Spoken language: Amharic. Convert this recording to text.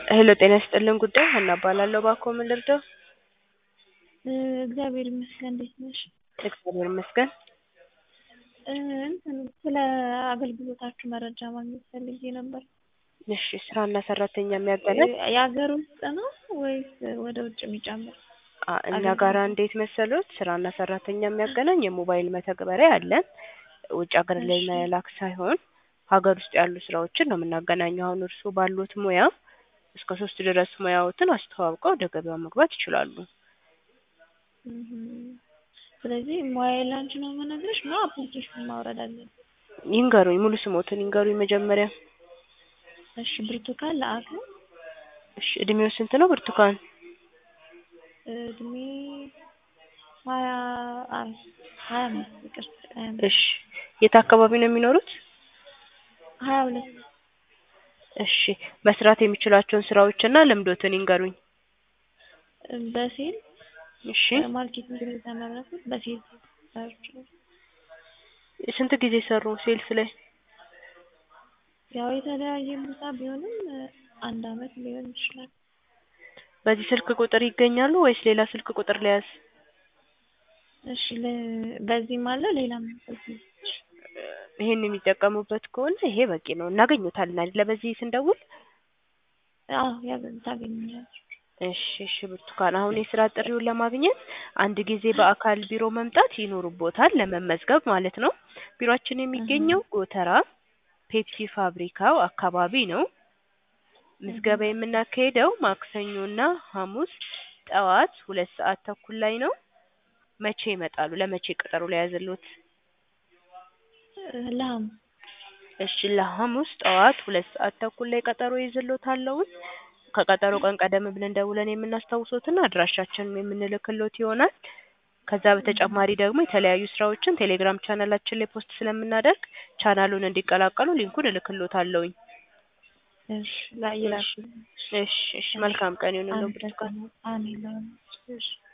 ሄሎ ጤና ይስጥልን ጉዳይ ሀና እባላለሁ። እባክዎ ምን ልርዳው? እግዚአብሔር ይመስገን። እንዴት ነሽ? እግዚአብሔር ይመስገን። እንትን ስለ አገልግሎታችሁ መረጃ ማግኘት ፈልጌ ነበር። እሺ ስራና ሰራተኛ የሚያገናኝ የሀገር ውስጥ ነው ወይስ ወደ ውጭ የሚጨምር? አ እኛ ጋራ እንዴት መሰሎት ስራና ሰራተኛ የሚያገናኝ የሞባይል መተግበሪያ አለን። ውጭ ሀገር ላይ እሺ። መላክ ሳይሆን ሀገር ውስጥ ያሉ ስራዎችን ነው የምናገናኘው። አሁን እርስዎ ባሉት ሙያ እስከ ሶስት ድረስ ሙያዎትን አስተዋውቀው ወደ ገበያው መግባት ይችላሉ። እም፣ ስለዚህ ሙያዬ ላንቺ ነው የምነግርሽ ነው አፕሊኬሽን ማውረድ አለብን? ይንገሩኝ፣ ሙሉ ስሞትን ይንገሩኝ መጀመሪያ። እሺ ብርቱካን ለአክል እሺ እድሜው ስንት ነው ብርቱካን? እድሜ ሀያ አራት ሀያ አምስት ይቅርታ ሀያ አምስት እሺ የት አካባቢ ነው የሚኖሩት? ሀያ ሁለት እሺ መስራት የሚችሏቸውን ስራዎችና ልምዶትን ይንገሩኝ። በሴል እሺ ማርኬቲንግ ነው የተመረኩት በሴል ሰርቻለሁ። ስንት ጊዜ ሰሩ ሴልስ ላይ? ያው የተለያየ ቦታ ቢሆንም አንድ አመት ሊሆን ይችላል። በዚህ ስልክ ቁጥር ይገኛሉ ወይስ ሌላ ስልክ ቁጥር ልያዝ? እሺ ለ- በዚህም አለ ሌላም ስልክ ነው። ይሄን የሚጠቀሙበት ከሆነ ይሄ በቂ ነው። እናገኙታለን አይደለ? በዚህ ስንደውል አዎ ያገ- ታገኛለሽ። እሺ እሺ ብርቱካን አሁን የስራ ጥሪውን ለማግኘት አንድ ጊዜ በአካል ቢሮ መምጣት ይኖርቦታል ለመመዝገብ ማለት ነው። ቢሮአችን የሚገኘው ጎተራ ፔፕሲ ፋብሪካው አካባቢ ነው። ምዝገባ የምናካሄደው ማክሰኞና ሐሙስ ጠዋት ሁለት ሰዓት ተኩል ላይ ነው። መቼ ይመጣሉ? ለመቼ ቀጠሮ ለያዝልዎት? ለሐሙስ እሺ ለሐሙስ ጠዋት ሁለት ሰዓት ተኩል ላይ ቀጠሮ ይዝልዎታለሁኝ። ከቀጠሮ ቀን ቀደም ብለን ደውለን የምናስታውሶትና አድራሻችንን የምንልክሎት ይሆናል። ከዛ በተጨማሪ ደግሞ የተለያዩ ስራዎችን ቴሌግራም ቻናላችን ላይ ፖስት ስለምናደርግ ቻናሉን እንዲቀላቀሉ ሊንኩን እልክሎታለሁኝ። እሺ ላይ ይላል። እሺ እሺ መልካም ቀን ይሁንልዎ ብርቱካን። አሜን። እሺ